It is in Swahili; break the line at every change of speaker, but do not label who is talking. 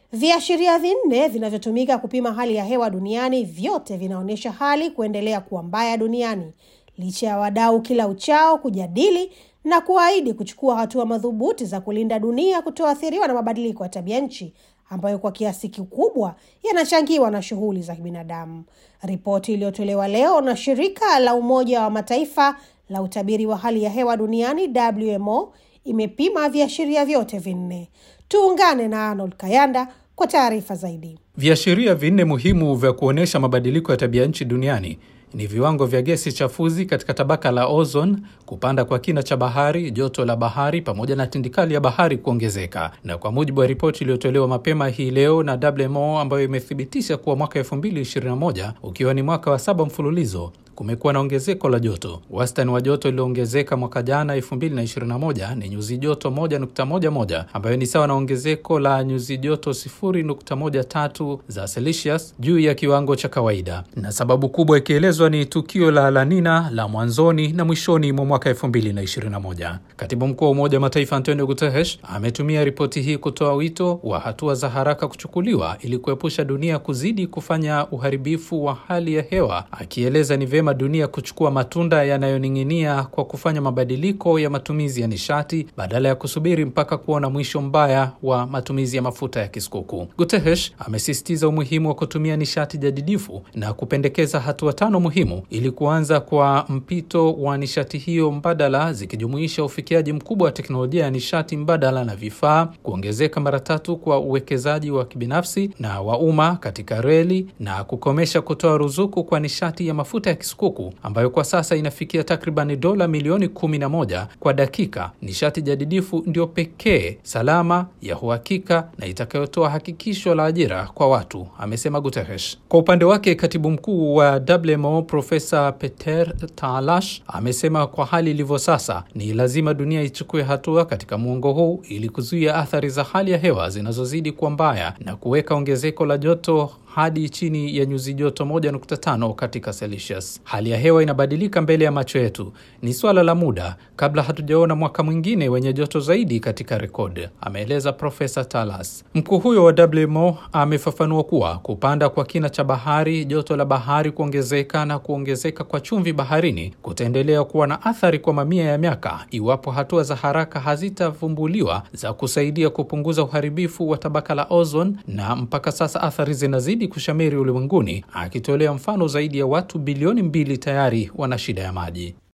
Viashiria vinne vinavyotumika kupima hali ya hewa duniani vyote vinaonyesha hali kuendelea kuwa mbaya duniani licha ya wadau kila uchao kujadili na kuahidi kuchukua hatua madhubuti za kulinda dunia kutoathiriwa na mabadiliko ya tabia nchi ambayo kwa kiasi kikubwa yanachangiwa na shughuli za kibinadamu. Ripoti iliyotolewa leo na shirika la Umoja wa Mataifa la utabiri wa hali ya hewa duniani WMO imepima viashiria vyote vinne. Tuungane na Arnold Kayanda kwa taarifa zaidi.
Viashiria vinne muhimu vya kuonyesha mabadiliko ya tabia nchi duniani ni viwango vya gesi chafuzi katika tabaka la ozone, kupanda kwa kina cha bahari, joto la bahari pamoja na tindikali ya bahari kuongezeka. Na kwa mujibu wa ripoti iliyotolewa mapema hii leo na WMO ambayo imethibitisha kuwa mwaka 2021 ukiwa ni mwaka wa saba mfululizo kumekuwa na ongezeko la joto. Wastani wa joto liliongezeka mwaka jana 2021 ni nyuzi joto 1.11 ambayo ni sawa na ongezeko la nyuzi joto 0.13 za Celsius juu ya kiwango cha kawaida, na sababu kubwa ikielezwa ni tukio la La Nina la mwanzoni na mwishoni mwa mwaka 2021. Katibu mkuu wa Umoja wa Mataifa Antonio Guterres ametumia ripoti hii kutoa wito wa hatua za haraka kuchukuliwa ili kuepusha dunia kuzidi kufanya uharibifu wa hali ya hewa, akieleza ni vyema dunia kuchukua matunda yanayoning'inia kwa kufanya mabadiliko ya matumizi ya nishati badala ya kusubiri mpaka kuona mwisho mbaya wa matumizi ya mafuta ya kisukuku. Guterres amesisitiza umuhimu wa kutumia nishati jadidifu na kupendekeza hatua tano muhimu ili kuanza kwa mpito wa nishati hiyo mbadala, zikijumuisha ufikiaji mkubwa wa teknolojia ya nishati mbadala na vifaa, kuongezeka mara tatu kwa uwekezaji wa kibinafsi na wa umma katika reli na kukomesha kutoa ruzuku kwa nishati ya mafuta ya kisukuku ambayo kwa sasa inafikia takribani dola milioni kumi na moja kwa dakika. Nishati jadidifu ndio pekee salama, ya uhakika na itakayotoa hakikisho la ajira kwa watu, amesema Guterres. Kwa upande wake, katibu mkuu wa WMO Profesa Peter Talash amesema kwa hali ilivyo sasa, ni lazima dunia ichukue hatua katika muongo huu ili kuzuia athari za hali ya hewa zinazozidi kuwa mbaya na kuweka ongezeko la joto hadi chini ya nyuzi joto 1.5 katika Celsius. Hali ya hewa inabadilika mbele ya macho yetu, ni swala la muda kabla hatujaona mwaka mwingine wenye joto zaidi katika rekodi, ameeleza Profesa Talas. Mkuu huyo wa WMO amefafanua kuwa kupanda kwa kina cha bahari, joto la bahari kuongezeka na kuongezeka kwa chumvi baharini kutaendelea kuwa na athari kwa mamia ya miaka iwapo hatua za haraka hazitavumbuliwa za kusaidia kupunguza uharibifu wa tabaka la ozone, na mpaka sasa athari zinazidi kushamiri ulimwenguni, akitolea mfano zaidi ya watu bilioni mbili tayari wana shida ya maji.